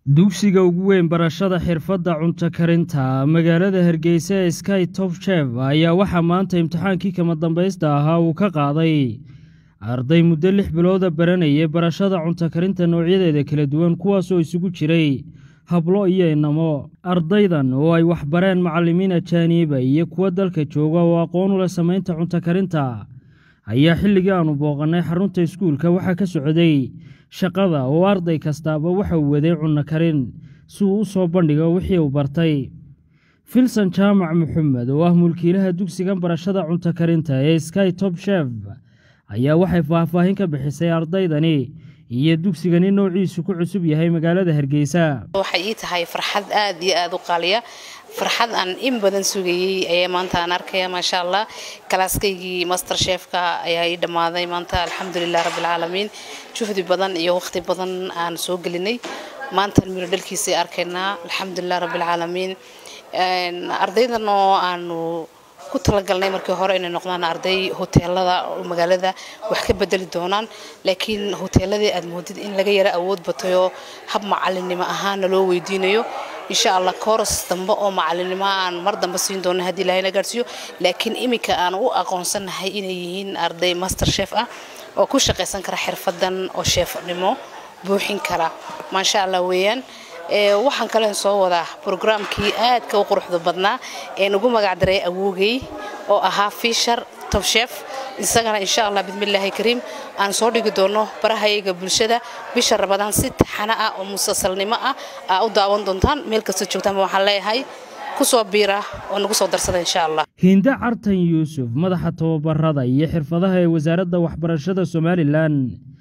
dugsiga ugu weyn barashada xirfadda cunto karinta magaalada hargeysa ee sky top chef ayaa waxaa maanta imtixaankii kama dambaysta ahaa uu ka qaaday arday muddo lix bilooda baranayay barashada cunto karinta noocyadeeda kala duwan kuwaasoo isugu jiray hablo iyo inamo ardaydan oo ay waxbareen macallimiin ajaaniiba iyo kuwa dalka jooga oo aqoon u leh samaynta cunto karinta ayaa xilligii aanu booqannay xarunta iskuulka waxaa ka socday shaqada oo arday kastaaba waxa uu waday cunno karin si uu u soo bandhigo wixii uu bartay filson jaamac maxamed oo ah mulkiilaha dugsigan barashada cunto karinta ee sky top chef ayaa waxay faahfaahin ka bixisay ardaydani iyo dugsigani noociisu ku cusub yahay magaalada hargeysa waxay ii tahay farxad aad iyo aad u qaaliya farxad aan in badan sugayey ayaa maanta aan arkaya maasha allah kalaaskaygii master chefka ayaa ii dhammaaday maanta alxamdulilah rabbilcaalamiin juhdi badan iyo waqti badan aan soo gelinay maantaan miro dhalkiisay arkaynaa alxamdulilah rabbilcaalamiin ardaydan oo aanu ku talagalnay markii hore inay noqdaan arday hoteelada magaalada wax ka bedeli doonaan laakiin hoteeladii aad moodid in laga yara awood batayoo hab macalinimo ahaana loo weydiinayo insha allah kooras dambe oo macalinimo aan mar dambe siin doono haddii ilahayna gaarsiiyo laakiin iminka aan u aqoonsanahay inay yihiin arday master chef ah oo ku shaqaysan kara xirfadan oo sheefnimo buuxin kara maasha allah weeyaan waxaan kalen soo wadaa brograamkii aadka u quruxda badnaa een ugu magacdaray awoogay oo ahaa fishar top chef isagana insha allah bismillaahi kariim aan soo dhigi doono barahayaga bulshada bisha rabadaan si taxana ah oo musalsalnimo ah aa u daawan doontaan meel kasta joogtaanba waxaan leeyahay kusoo biira oo nagu soo darsada insha allah hinde cartan yuusuf madaxa tababarada iyo xirfadaha ee wasaaradda waxbarashada somalilan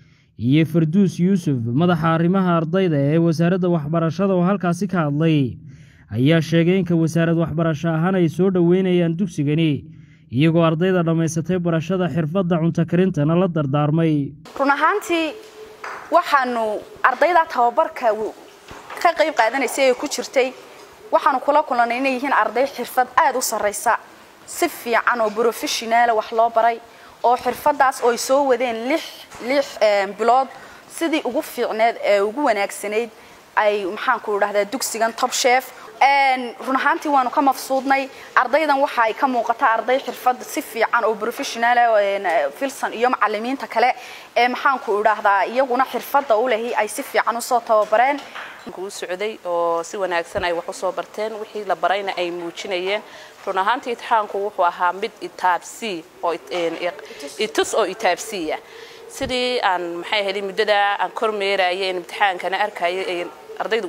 iyo farduus yuusuf madaxa arrimaha ardayda ee wasaaradda waxbarashada oo halkaasi ka hadlay ayaa sheegay inka wasaarad waxbarasho ahaan ay soo dhoweynayaan dugsigani iyagoo ardayda dhammaysatay barashada xirfadda cunto karintana la dardaarmay run ahaantii waxaanu ardayda tababarka ka qayb qaadanaysay ee ku jirtay waxaanu kula kulannay inay yihiin arday xirfad aada u sarraysa si fiican oo brofeshonaala wax loo baray oo xirfadaas oo ay soo wadeen lix lix bilood sidii ugu fiicneed ee ugu wanaagsanayd ay maxaanku idhahdaa dugsigan top chef run ahaantii waanu ka mafsuudnay ardaydan waxa ay ka muuqata arday xirfad si fiican oo professional filson iyo macalimiinta kale ee maxaanku idhaahdaa iyaguna xirfada u lehi ay si fiican usoo tababareen u socday oo si wanaagsan ay wax usoo barteen wixii la barayna ay muujinayeen run ahaantii itixaanku wuxuu ahaa mid itaabsi oo itus oo itaabsiya sidii aan maxay ahayd muddada aan kormeerayay imtixaankana arkayay ardaydu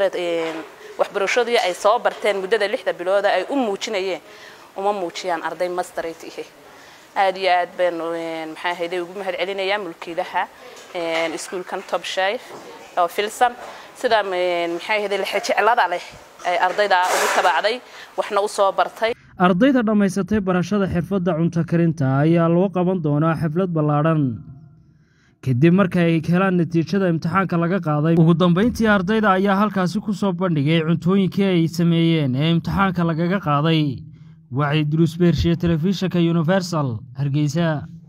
waxbarashadii ay soo barteen muddada lixda bilooda ay u muujinayeen uma muujiyaan arday masterate ihe aad iyo aad baan maxay ahayd ugu mahad celinayaa mulkiilaha iskuulkan top chef oo filson sida maxay ahayd lexejeclada leh ay ardayda ugu tabacday waxna u soo bartay ardayda dhammaysatay barashada xirfadda cunto karinta ayaa loo qaban doonaa xaflad ballaadhan kadib marka ay helaan natiijada imtixaanka laga qaaday ugu dambayntii ardayda ayaa halkaasi ku soo bandhigay cuntooyinkii ay sameeyeen ee imtixaanka lagaga qaaday wacyi duruus beershiye telefishinka universal hargeysa